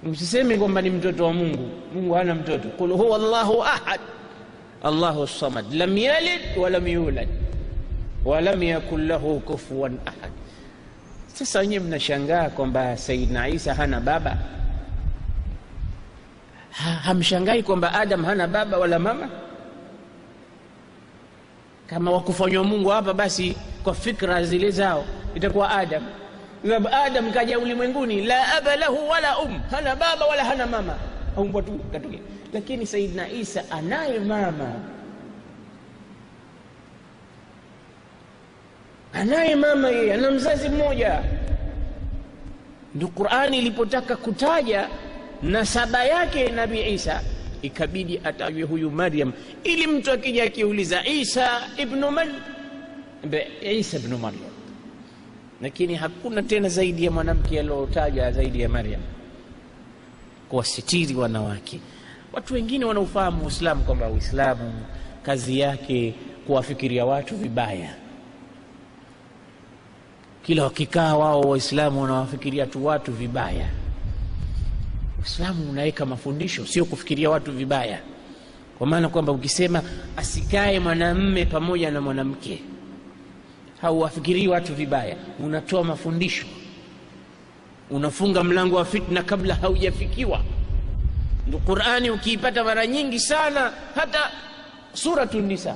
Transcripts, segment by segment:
msiseme kwamba ni mtoto wa mungu mungu hana mtoto qul huwa llahu ahad allahu samad lam yalid walam yulad walam yakun lahu kufuwan ahad sasa wenyewe mnashangaa kwamba saidna isa hana baba ha, hamshangai kwamba adam hana baba wala mama kama wakufanywa mungu hapa basi kwa fikra zile zao itakuwa adam sababu adam kaja ulimwenguni la aba lahu wala um hana baba wala hana mama aumbwa tu katokea lakini saidna isa anaye mama anaye mama yeye ana mzazi mmoja ndo qurani ilipotaka kutaja nasaba yake nabii isa ikabidi atajwe huyu maryam ili mtu akija akiuliza isa ibnu man isa ibnu maryam lakini hakuna tena zaidi ya mwanamke aliotaja zaidi ya maryam kuwasitiri wanawake watu wengine wanaofahamu uislamu kwamba uislamu kazi yake kuwafikiria watu vibaya kila wakikaa wao waislamu wanawafikiria tu watu vibaya uislamu unaweka mafundisho sio kufikiria watu vibaya kwa maana kwamba ukisema asikae mwanamme pamoja na mwanamke hauwafikirii watu vibaya unatoa mafundisho unafunga mlango wa fitna kabla haujafikiwa ndo qurani ukiipata mara nyingi sana hata suratu nisa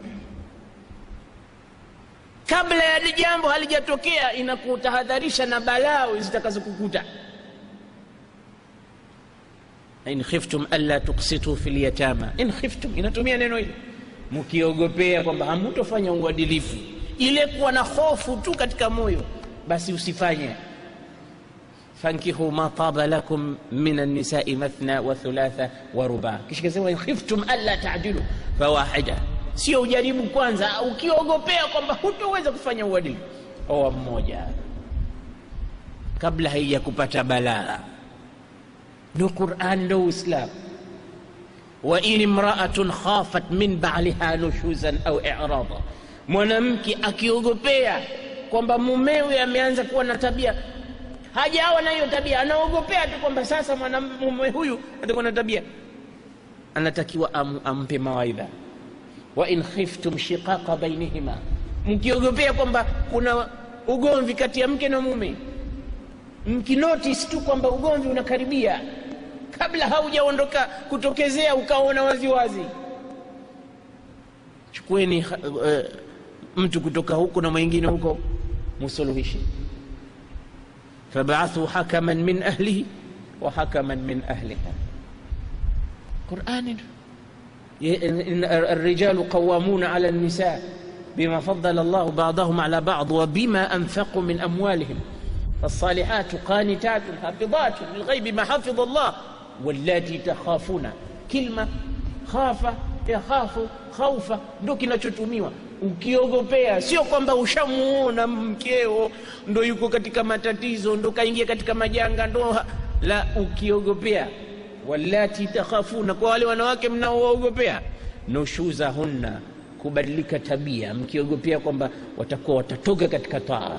kabla ya jambo halijatokea inakutahadharisha na balaa zitakazokukuta in khiftum alla tuksitu fi lyatama in khiftum inatumia neno hili mkiogopea kwamba hamutofanya uadilifu ile kuwa na hofu tu katika moyo basi usifanye fankihu ma taba lakum min annisai mathna wa thulatha wa ruba kisha kasema in khiftum alla tadilu fawahida sio ujaribu kwanza ukiogopea kwamba hutoweza kufanya uadilifu oa mmoja kabla haija kupata balaa ndo quran ndo uislam wain imraatun khafat min baliha nushuzan au irada mwanamke akiogopea kwamba mumewe ameanza kuwa na tabia hajawa na hiyo tabia anaogopea tu kwamba sasa mwanamume huyu atakuwa na tabia anatakiwa am, ampe mawaidha wain khiftum shiqaqa bainihima mkiogopea kwamba kuna ugomvi kati ya mke na mume mkinotis tu kwamba ugomvi unakaribia kabla haujaondoka kutokezea ukaona waziwazi chukueni uh, mtu kutoka huko na mwingine huko musuluhishi fabathu hakaman min ahlihi wa hakaman min ahliha qurani الرجال قوامون على النساء بما فضل الله بعضهم على بعض وبما أنفقوا من أموالهم فالصالحات قانتات حافظات للغيب ما حفظ الله واللاتي تخافون كلمة خاف يخاف خوفا ndo kinachotumiwa ukiogopea sio kwamba ushamuona mkeo ndo yuko katika matatizo ndo kaingia katika majanga ndo la ukiogopea wallati takhafuna kwa wale wanawake mnaowaogopea nushuzahunna kubadilika tabia mkiogopea kwamba watakuwa watatoka katika taa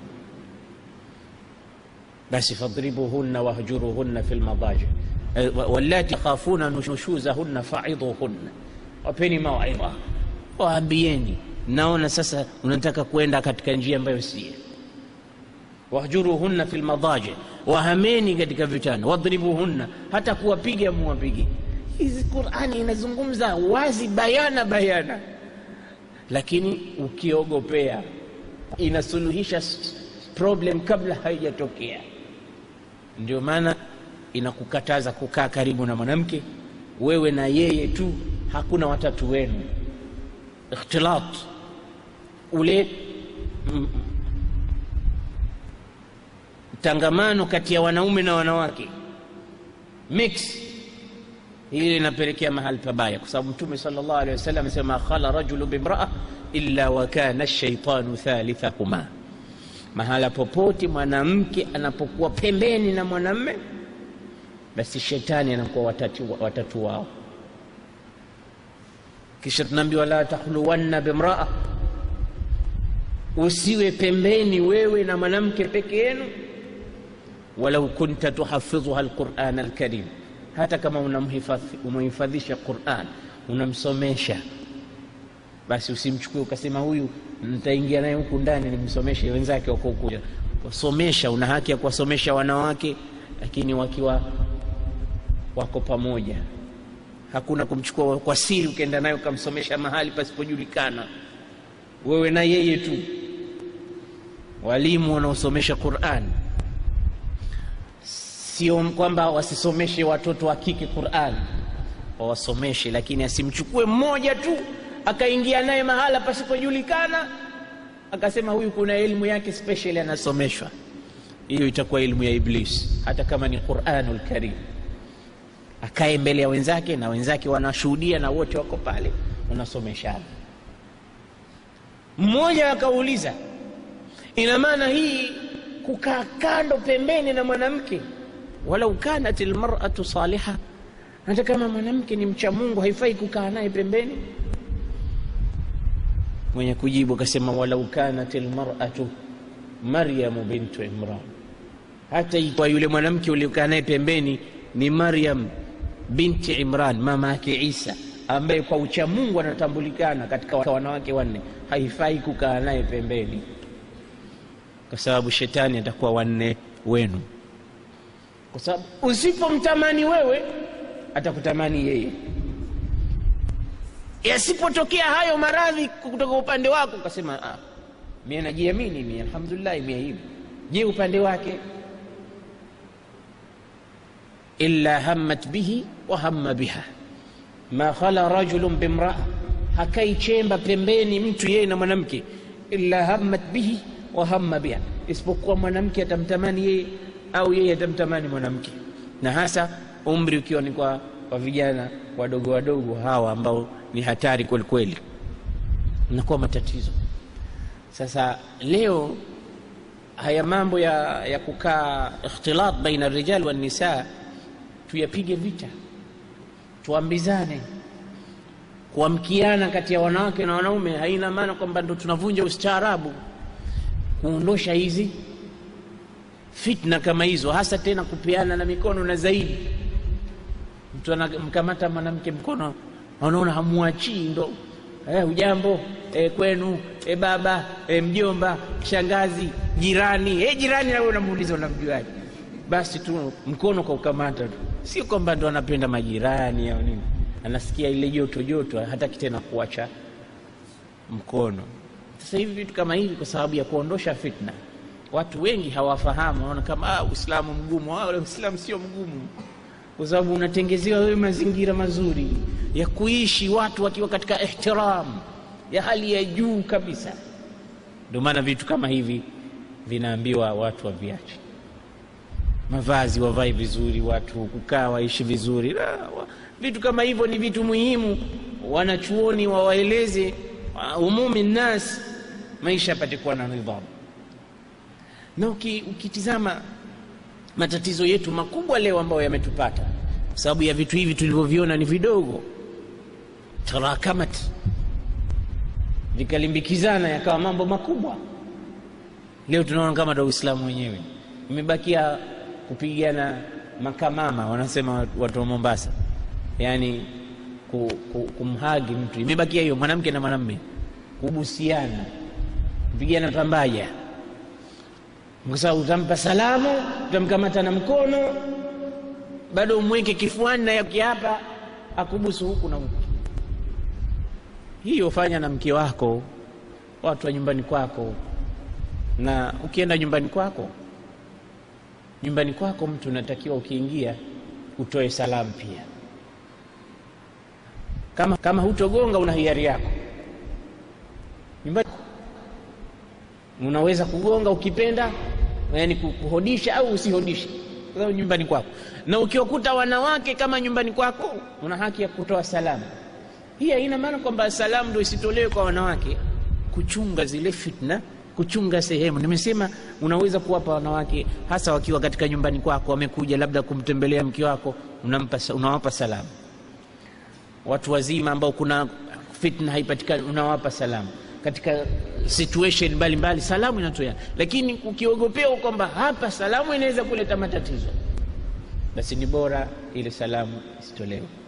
basi fadribuhunna wahjuruhunna fi lmadaji wallati takhafuna nushuzahunna faidhuhunna wapeni mawaidha waambieni naona sasa unataka kwenda katika njia ambayo sie wahjuruhunna fi lmadaji wahameni katika vitanda wadribuhunna hata kuwapiga muwapige hizi qurani inazungumza wazi bayana bayana lakini ukiogopea inasuluhisha problem kabla haijatokea ndio maana inakukataza kukaa karibu na mwanamke wewe na yeye tu hakuna watatu wenu ikhtilat ule tangamano kati ya wanaume na wanawake mix hili linapelekea mahali pabaya kwa sababu mtume sallallahu alaihi wasallam amesema khala rajulu bimraa illa wa kana shaitanu thalithahuma mahala popote mwanamke anapokuwa pembeni na mwanamme basi shetani anakuwa watatu, watatu wao kisha tunaambiwa la takhluwanna bimraa usiwe pembeni wewe na mwanamke peke yenu walau kunta tuhafidhuha alquran alkarim, hata kama unamhifadhisha Quran unamsomesha, basi usimchukue ukasema huyu nitaingia naye huku ndani nimsomeshe wenzake wako huku. Wasomesha, una haki ya kuwasomesha wanawake, lakini wakiwa wako pamoja. Hakuna kumchukua kwa siri ukaenda naye ukamsomesha mahali pasipojulikana, wewe na yeye tu. Walimu wanaosomesha Qur'an sio kwamba wasisomeshe watoto wa kike Qur'an, wawasomeshe, lakini asimchukue mmoja tu akaingia naye mahala pasipojulikana akasema huyu kuna elimu yake special anasomeshwa. Hiyo itakuwa elimu ya Iblis, hata kama ni Qur'anul Karim. Akae mbele ya wenzake na wenzake wanashuhudia na wote wako pale, wanasomeshana. Mmoja akauliza, ina maana hii kukaa kando pembeni na mwanamke, walau kanat almar'atu saliha, hata kama mwanamke ni mcha Mungu haifai kukaa naye pembeni? Mwenye kujibu akasema, walau kanat almar'atu Maryamu bintu Imran, hata ikiwa yule mwanamke uliokaa naye pembeni ni Maryam binti Imran, mama yake Isa, ambaye kwa ucha Mungu anatambulikana katika wanawake wanne, haifai kukaa naye pembeni, kwa sababu shetani atakuwa wanne wenu, kwa sababu usipomtamani wewe atakutamani yeye. Yasipotokea hayo maradhi kutoka upande wako, ukasema ah, mimi najiamini mimi, alhamdulillah mimi hivi. Je, upande wake illa hammat bihi wa hamma biha ma khala rajulun bimraa, hakai chemba pembeni mtu yeye na mwanamke, illa hammat bihi wa hamma biha, isipokuwa mwanamke atamtamani yeye au yeye atamtamani mwanamke, na hasa umri ukiwa ni kwa, kwa vijana wadogo wadogo hawa ambao ni hatari kweli kweli, nakuwa matatizo. Sasa leo haya mambo ya, ya kukaa ikhtilat baina rijal wa nisa tuyapige vita, tuambizane. Kuamkiana kati ya wanawake na wanaume haina maana kwamba ndo tunavunja ustaarabu. Kuondosha hizi fitna kama hizo, hasa tena kupeana na mikono, na zaidi mtu anamkamata mwanamke mkono, anaona hamwachii, ndo eh, ujambo eh, kwenu eh, baba eh, mjomba, shangazi, jirani eh, jirani, nawe unamuuliza unamjuaje? Basi tu mkono kwa ukamata tu, sio kwamba ndo anapenda majirani au nini, anasikia ile joto joto, hataki tena kuacha mkono. Sasa hivi vitu kama hivi, kwa sababu ya kuondosha fitna, watu wengi hawafahamu, wanaona kama ah, Uislamu mgumu. Ah, Uislamu sio mgumu, kwa sababu unatengezewa wewe mazingira mazuri ya kuishi, watu wakiwa katika ihtiram ya hali ya juu kabisa. Ndio maana vitu kama hivi vinaambiwa watu waviache mavazi wavae vizuri, watu kukaa waishi vizuri. Na, wa, vitu kama hivyo ni vitu muhimu, wanachuoni wawaeleze umumi nnas, maisha yapate kuwa na nidhamu. Na uki, ukitizama matatizo yetu makubwa leo ambayo yametupata kwa sababu ya vitu hivi tulivyoviona ni vidogo, tarakamat, vikalimbikizana yakawa mambo makubwa. Leo tunaona kama ndo Uislamu wenyewe imebakia kupigana makamama, wanasema watu wa Mombasa, yaani kumhagi mtu, imebakia hiyo, mwanamke na mwanamme kubusiana, kupigana pambaja, kwa sababu utampa salamu, utamkamata na mkono, bado umweke kifuani na hapa akubusu huku na huku. Hiyo fanya na mke wako, watu wa nyumbani kwako, na ukienda nyumbani kwako nyumbani kwako mtu unatakiwa ukiingia utoe salamu pia. Kama, kama hutogonga una hiari yako nyumbani, unaweza kugonga ukipenda, yani kuhodisha au usihodishe, kwa sababu nyumbani kwako. Na ukiwakuta wanawake kama nyumbani kwako, una haki ya kutoa salamu. Hii haina maana kwamba salamu ndio isitolewe kwa wanawake, kuchunga zile fitna kuchunga sehemu. Nimesema unaweza kuwapa wanawake, hasa wakiwa katika nyumbani kwako, wamekuja labda kumtembelea mke wako, unampa, unawapa salamu. Watu wazima ambao kuna fitna haipatikani, unawapa salamu. katika situation mbalimbali salamu inatoleana, lakini ukiogopea kwamba hapa salamu inaweza kuleta matatizo, basi ni bora ile salamu isitolewe.